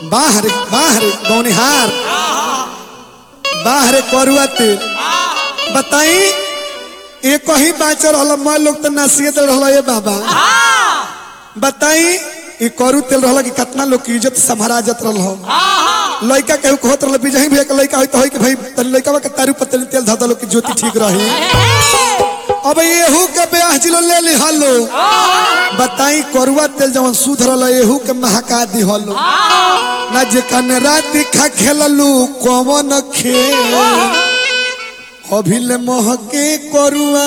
बाहर बाहर गौनिहार बाहर करुआ तेल बताई एक ही बाच रहल मैं लोग तो नसीहत रहल ये बाबा बताई ई करू तेल रहल कि कितना लोग की इज्जत संभराजत रहल लड़का केहू कहत रहल बिजही भैया के लड़का होई तो होई कि भाई तनी लड़का के तारू पर तनी तेल धदलो कि ज्योति ठीक रही अब एहू के ब्याह जिलो ले ली हलो बताई करुआ तेल जवन सुध रहल एहू के महका दी हलो ना जे कने रात खा खेललू कवन खेल अभिले महके करुआ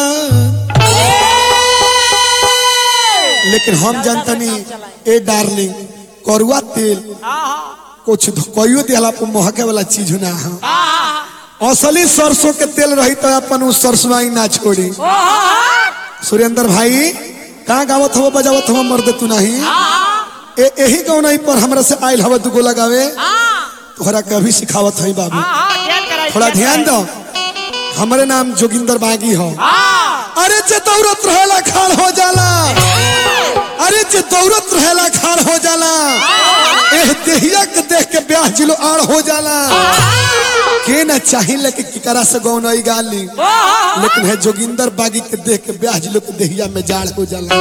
लेकिन हम जानतनी ए डार्लिंग करुआ तेल कुछ कहियो दिला पर महके वाला चीज ना है असली सरसों के तेल रही तो अपन उस सरसों ही ना छोड़ी सुरेंद्र भाई कहाँ गावत हवा बजावत हवा मर्द तू नहीं ए यही गाँव नहीं पर हमरा से आयल हवा दुगो लगावे तोहरा कभी सिखावत है बाबू थोड़ा ध्यान दो हमारे नाम जोगिंदर बागी हो अरे जे दौड़त रहेला खाड़ हो जाला अरे जे दौड़त रहेला खाड़ हो जाला एह देहिया के देख के ब्याह जिलो आड़ हो जाला के न चाहिए कि किकरा से गौनई गाली लेकिन है जोगिंदर बागी के देख के ब्याह जिलो के देहिया में जाड़ हो जाला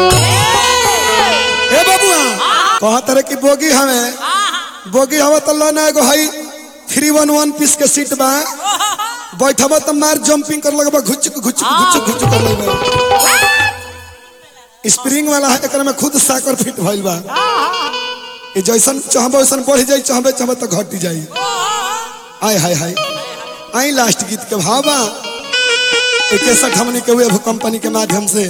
ए बबुआ कहा तरह की बोगी हमें बोगी हवा तो लो ना एगो हई थ्री वन वन पीस के सीट बा बैठबा तो मार जंपिंग कर लगबा घुचक घुचक घुचक घुचक कर लगबा स्प्रिंग वाला है एकरा में खुद साकर फिट भइल बा ये जैसन चाहबो वैसन बढ़ जाई चाहबे चाहबे तो घट जाई आय हाय हाय आई लास्ट गीत के भावा इकसठ हमने के वेब कंपनी के माध्यम से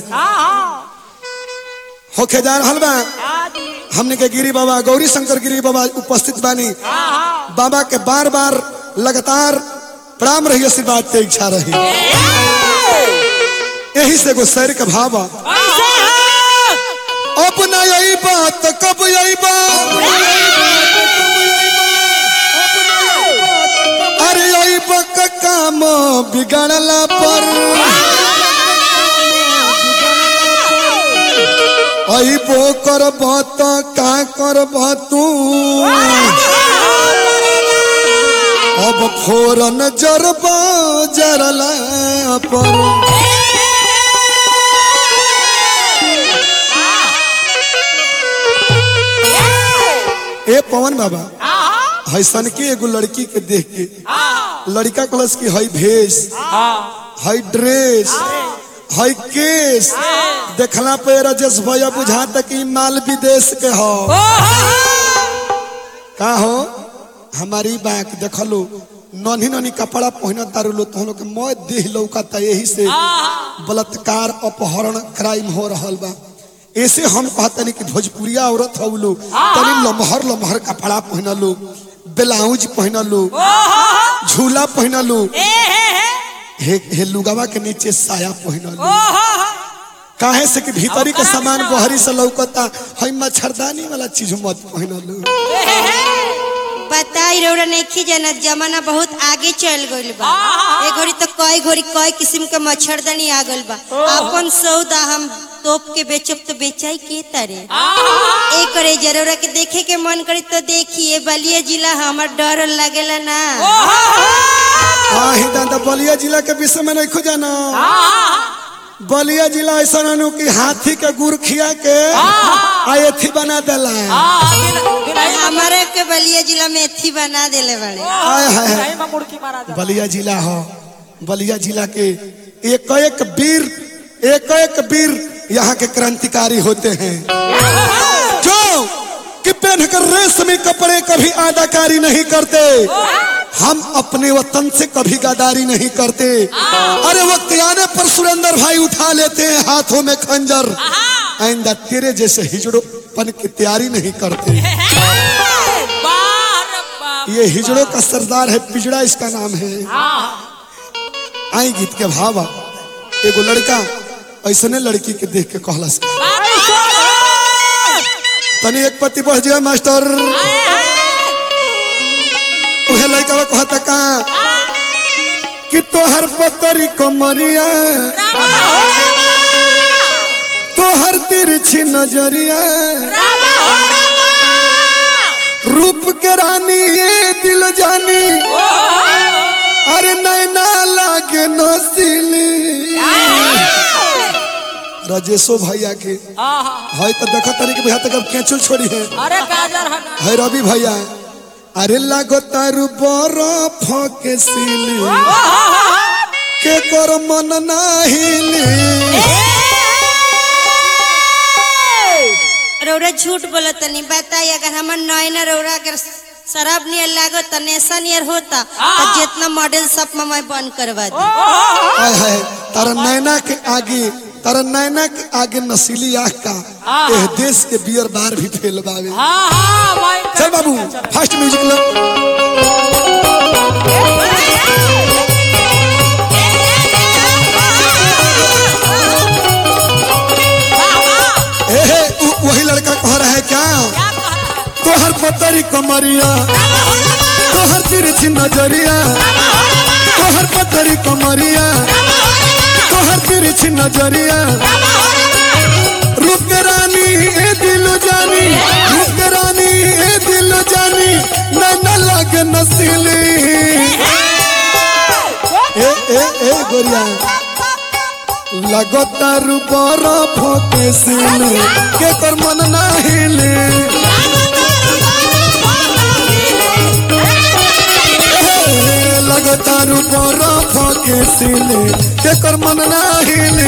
होके जा रहल बा हमने के गिरी बाबा गौरी शंकर गिरी बाबा उपस्थित बानी बाबा के बार बार लगातार प्रणाम रही आशीर्वाद के इच्छा रही यही से एगो शहर के भाव बा। अब न यही बात कब यही अरे यही बक काम बिगड़ला पर अबो करब त का करब तू अब फोरन जरब जरला पर ए पवन बाबा हैसन के एगो लड़की के देख के लड़का कलस की हई भेष हई ड्रेस हई केस देखला पे राजेश भैया बुझा तक कि माल विदेश के हो का हो हमारी बाक देखलो नन्ही नन्ही कपड़ा पहन तारू लो तो लोग के मैं देह लौकता यही से बलात्कार अपहरण क्राइम हो रहल बा ऐसे हम कहतनी कि भोजपुरिया औरत हो लो तनी लमहर लमहर कपड़ा पहन लो ब्लाउज पहन लो झूला पहन लो हे, हे लुगावा के नीचे साया पहन लो काहे से कि भीतरी के सामान बहरी से लौकता हई मच्छरदानी वाला चीज मत पहन लो पता ही रौरा नहीं जानत जमाना बहुत आगे चल गइल बा ए घड़ी तो कई घड़ी कई किस्म के मच्छरदानी आ गइल बा अपन सौदा हम तोप के बेचब तो बेचाई के तरे ए करे जरूरा के देखे के मन करे तो देखिए बलिया जिला हमर डर लगेला ना हाँ ही दादा बलिया जिला के विषय में नहीं जाना बलिया जिला ऐसा अनु कि हाथी के गुड़ खिया के आ एथी बना देला हमारे के बलिया जिला में एथी बना देले बड़े आय हाय बलिया जिला हो बलिया जिला के एक एक वीर एक एक वीर यहाँ के क्रांतिकारी होते हैं जो कि पहनकर रेशमी कपड़े कभी आदाकारी नहीं करते हम अपने वतन से कभी गदारी नहीं करते अरे वक्त आने पर सुरेंद्र भाई उठा लेते हैं हाथों में खंजर आइंदा तेरे जैसे हिजड़ोपन की तैयारी नहीं करते ये हिजड़ों का सरदार है पिजड़ा इसका नाम है आई गीत के भावा एगो लड़का ऐसने लड़की के देख के कहलस तनी एक पति बढ़ जाए मास्टर उहे लड़का वो कहता का कि तोहर पतरी कमरिया तोहर तिरछी नजरिया रूप के रानी ये दिल जानी अरे नैना लागे नसीली राजेशो भैया के है तो देखो तरी के भैया तक अब कैचो छोड़ी है अरे गाजर है ना है रवि भैया अरे लागो तारू बरफ के सिली के कर मन नाहिली रौरा झूठ बोलत तनी बताई अगर हमर नैना रौरा अगर शराब नियर लागो त नेशा नियर होता तो जितना मॉडल सब में मैं बंद करवा दी आय है तारा नैना के आगे तारा नैना के आगे नसीली आँख का एह देश के बियर बार भी फेल बावे हाँ हाँ मैं चल बाबू फास्ट म्यूजिक लो ए हे उ- वही लड़का कह रहा है क्या तोहर पतरी कमरिया तोहर तिरछी नजरिया तोहर पतरी कमरिया तोहर तिरछी नजरिया रूप के रानी ए दिल जानी रूप के रानी ए दिल जानी नैना लागे नसीली ए ए ए गोरिया लगतारू बरफ के सिली के कर मन नाहिली लगतारू बरफ के सिली के कर मन नाहिली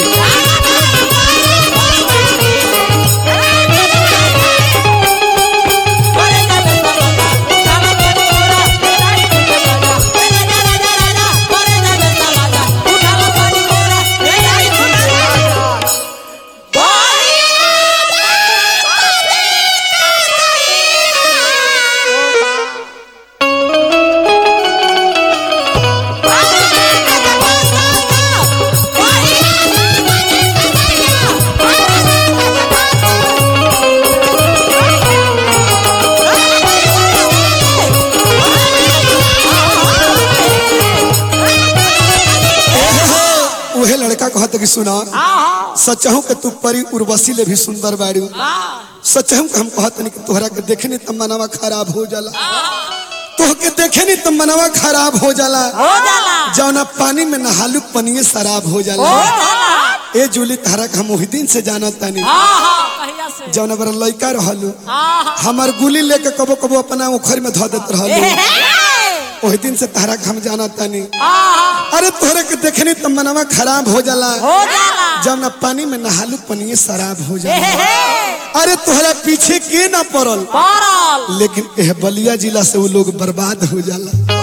उहे लड़का कहत कि सुना सचहु के तू परी उर्वशी ले भी सुंदर बाड़ू सचहु के हम कहत नहीं कि तोहरा के देखे नहीं तब मनवा खराब हो जाला तोहके देखे नहीं तब मनवा खराब हो जाला जौना पानी में नहालू पनिए शराब हो जाला ए जूली तारा के हम वही दिन से जानत तानी जौना बड़ा लइका रहलू हमार गुली लेके कबो कबो अपना उखर में धो देत रहलू वही दिन से तारा के हम जानत तानी अरे तोहरे के देखनी तो मनवा खराब हो जाला जब ना पानी में नहालू पनिए शराब हो जाला अरे तोहरा पीछे के ना पड़ल लेकिन एह बलिया जिला से वो लोग बर्बाद हो जाला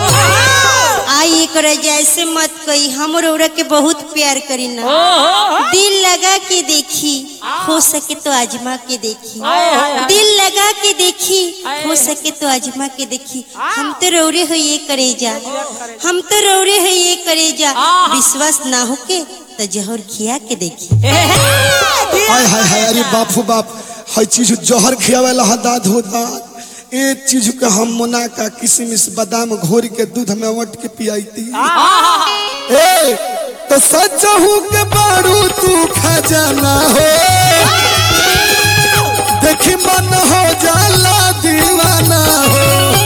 आई करे जैसे मत कही हम रौरा के बहुत प्यार करी ना दिल लगा के देखी हो सके तो आजमा के देखी हाय, हाय, हाय। दिल लगा के देखी हाय, हो हाय। सके तो आजमा के देखी हम तो रौरे हो ये करे जा हम तो रौरे हो ये करे जा आहा। विश्वास ना होके तो जहर खिया के देखी हाय हाय हाय अरे बापू बाप हर चीज जहर खियावेला हदाद होता ए चीज के हम मुना का किशमिश बादाम घोर के दूध में वट के पियाईती ए तो सचहू के बारू तू खजाना हो देखी मन हो जाला दीवाना हो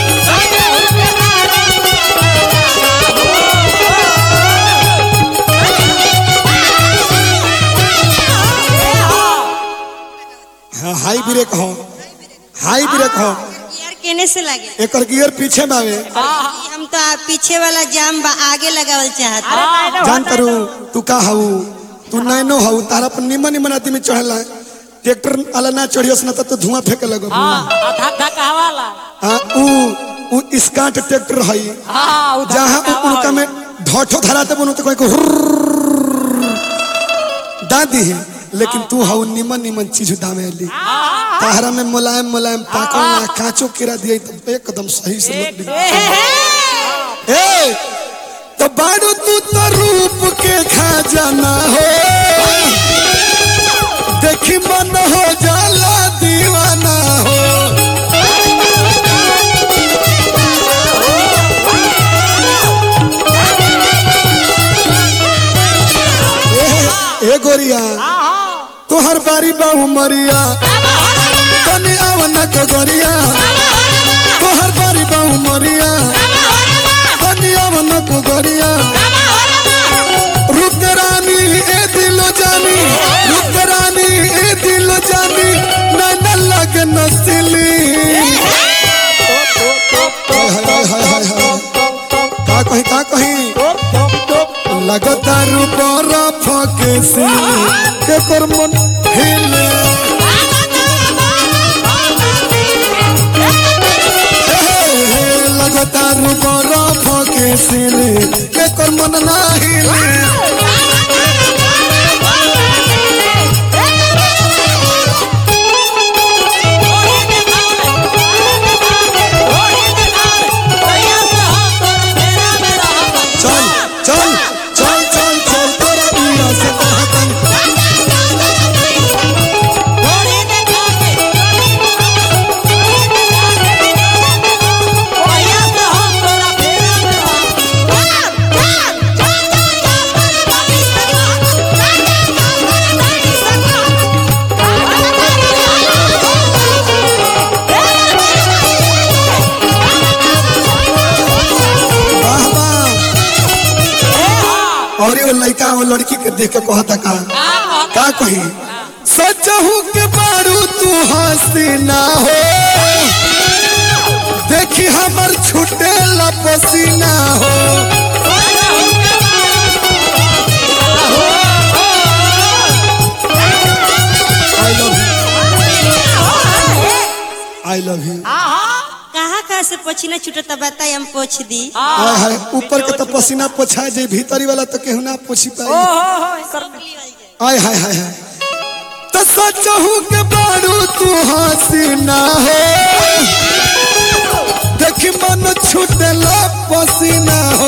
हाँ हाई ब्रेक हो हाई ब्रेक हो यार केने से लगे एकर गियर पीछे बावे हम तो आ- पीछे वाला जाम बा आगे लगावल चाहत जान करू तू का हऊ तू नैनो हऊ तारा पर निमन निमन आदमी चढ़ला ट्रैक्टर वाला ना चढ़ियस ना त तू धुआं फेंके लगो हाँ ऊ ऊ स्काट ट्रैक्टर हई जहाँ उ- उनका में ढोठो धराते बनो तो कोई को हुर्र दादी है लेकिन तू हऊ निमन निमन चीज दामे ली ताहरा में मुलायम मुलायम पाकल ना कांचो किरा दिए तो एकदम सही से लोग ली। ए तो बाड़ू तू तो रूप के खजाना हो देखी मन हो जाला दीवाना हो ए, ए गोरिया तोहर बारी बाहू मरिया तनी आवना के गोरिया लगतारू बरफ के सिले एकर मन नाही ले चल चल चल चल चल तोरा बिया से कहतन वाह वाह और ये लड़का और लड़की के देख के कहता का का कही सचहू के बारू तू हसीना हो देखी हमर छुटे पसीना हो I love you I love you कहाँ कहाँ से पसीना छूटता बताई हम पोछ दी हाय हाय ऊपर के तो पसीना पोछा जे भीतरी वाला तो केहू ना पोछी पाई आय हाय हाय हाय तो सचहू के बारू तू हसीना हो देखी मन छूटला पसीना हो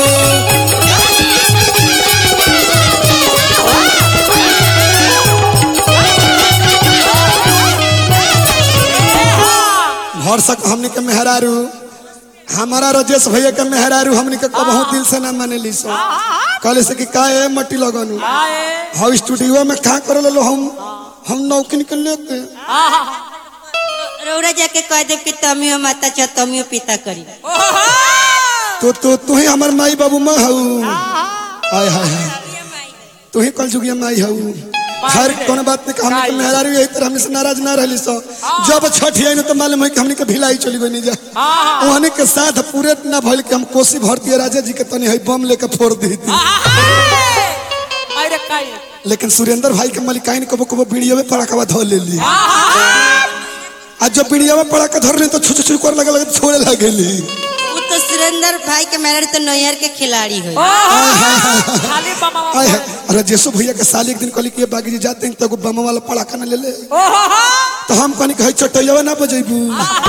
भरसक हमनी के मेहरारू हमारा राजेश भैया के मेहरारू हमनी के कबहू दिल से ना माने ली सो कहले से कि का ए मट्टी लगनु हाउ स्टूडियो में का कर लो हम हम नौकरी के लेके रौरा जाके कह देव कि तमियो माता चाह तमियो पिता करी तो तो तू ही हमार माई बाबू माँ हऊ आय हाय हाय तू ही कल जुगिया माई हऊ खैर कोनो बात नहीं हमने के मेहरारू यही तरह हमने से नाराज ना रहली सो जब छठ आई तो मालूम है कि हमने के भिलाई चली गई जा ओहने के साथ पूरे ना भइल कि हम कोसी भरती राजा जी के तनी है बम लेके फोड़ दी थी अरे काई लेकिन सुरेंद्र भाई के मलिकाइन कबो कबो वीडियो में पड़ाकवा धो ले ली आज जब वीडियो में पड़ाका धर ले तो छुछ छुछ कर लगे लगे छोड़े लगेली वो तो सुरेंद्र भाई के मेहर तो नैहर के खिलाड़ी हो खाली बमावा आय है अरे जेसु भैया के साल एक दिन कहली कि ये बागी जी जाते हैं तो एगो बम वाला पड़ाका ना ले ले तो हम कहनी कहे चटैया ना बजेबू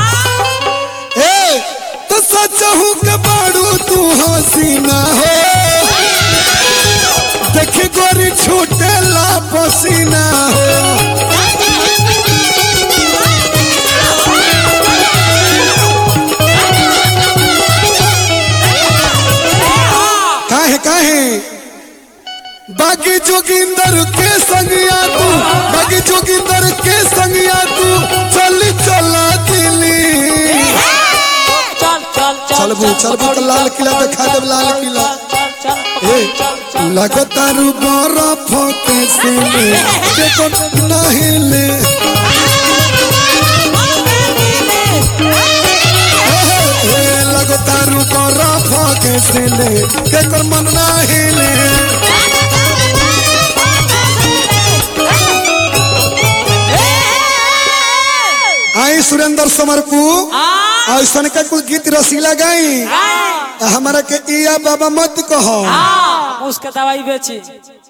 ए तो सचहू के बाड़ू तू हसीना हो देखी गोरी छूटे ला पसीना हो काहे काहे बागी जोगिंदर के संगिया तू बागी जोगिंदर के संगिया तू चल चला दिल्ली चल चल चल चलबू चलबू तो लाल किला दिखा देब लाल किला चल चल ए चल चल लगतारू बरफ के सिले देखो नहीं ले ए लगतारू बरफ के सिले केकर मन नहीं ले आई सुरेंद्र समरपू ऐसा का कुल गीत रसीला गाई हमारा के इया बाबा मत कहो उसके दवाई बेची